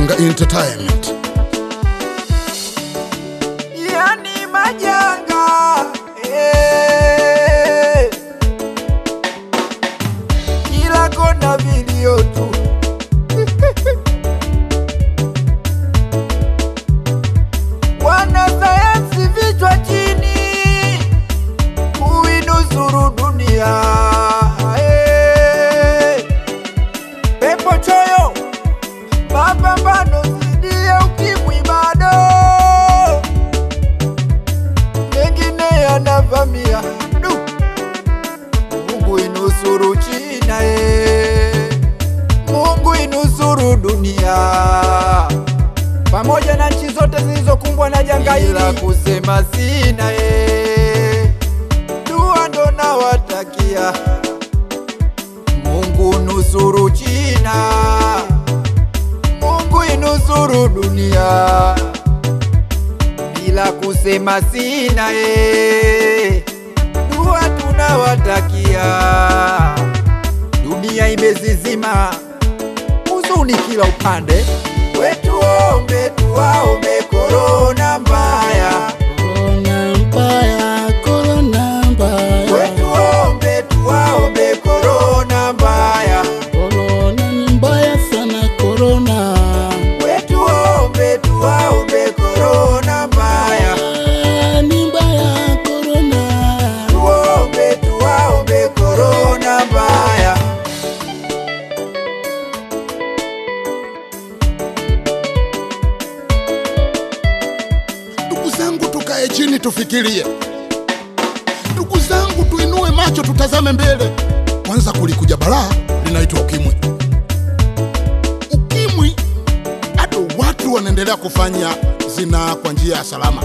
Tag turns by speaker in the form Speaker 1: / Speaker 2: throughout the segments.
Speaker 1: Mwanga Entertainment.
Speaker 2: yani majanga eh. kila kona vilio tu wanasayansi vichwa chini kuinusuru dunia eh. pepo choyo mapambano dhidi ya ukimwi bado mengine yanavamia Du! Mungu inusuru China e, Mungu inusuru dunia pamoja na nchi zote zilizokumbwa na janga hili, la kusema sina e, dua ndo nawatakia Mungu nusuru China, Mungu inusuru dunia bila kusema sina e, dua tunawatakia. Dunia imezizima, huzuni kila upande, wetuombe tuwaombe korona mbaya,
Speaker 3: Korona mbaya, korona mbaya,
Speaker 2: wetuombe tuwaombe korona mbaya,
Speaker 3: korona ni mbaya sana, korona
Speaker 2: wetuombe tuwaombe korona mbaya,
Speaker 3: Ah, ni mbaya, korona
Speaker 2: tuombe tuwaombe korona mbaya.
Speaker 1: Ndugu zangu, tukae chini tufikirie. Ndugu zangu, tuinue macho tutazame mbele. Kwanza kulikuja balaa linaitwa ukimwi. Ukimwi bado watu wanaendelea kufanya zinaa kwa njia ya salama.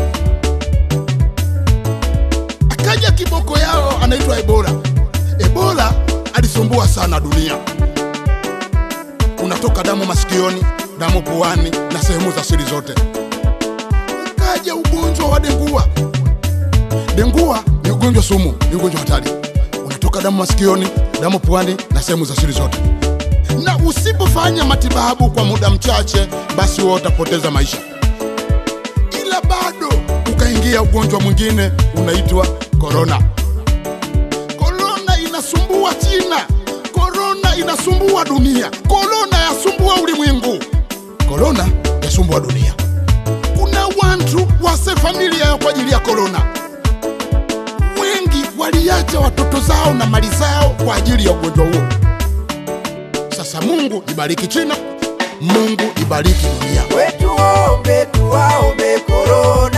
Speaker 1: Akaja kiboko yao anaitwa Ebola. Ebola alisumbua sana dunia, unatoka damu masikioni, damu puani na sehemu za siri zote ukaja ugonjwa wa dengua. Dengua ni ugonjwa sumu, ni ugonjwa hatari, unatoka damu masikioni, damu puani na sehemu za siri zote, na usipofanya matibabu kwa muda mchache, basi wewe utapoteza maisha. Ila bado ukaingia ugonjwa mwingine unaitwa korona. Korona inasumbua China, korona inasumbua dunia, korona yasumbua ulimwengu, korona yasumbua dunia kuna watu wase familia yao kwa ajili ya korona. Wengi waliacha watoto zao na mali zao kwa ajili ya ugonjwa huo. Sasa Mungu ibariki China, Mungu ibariki dunia.
Speaker 2: wetuombe tuwaombe korona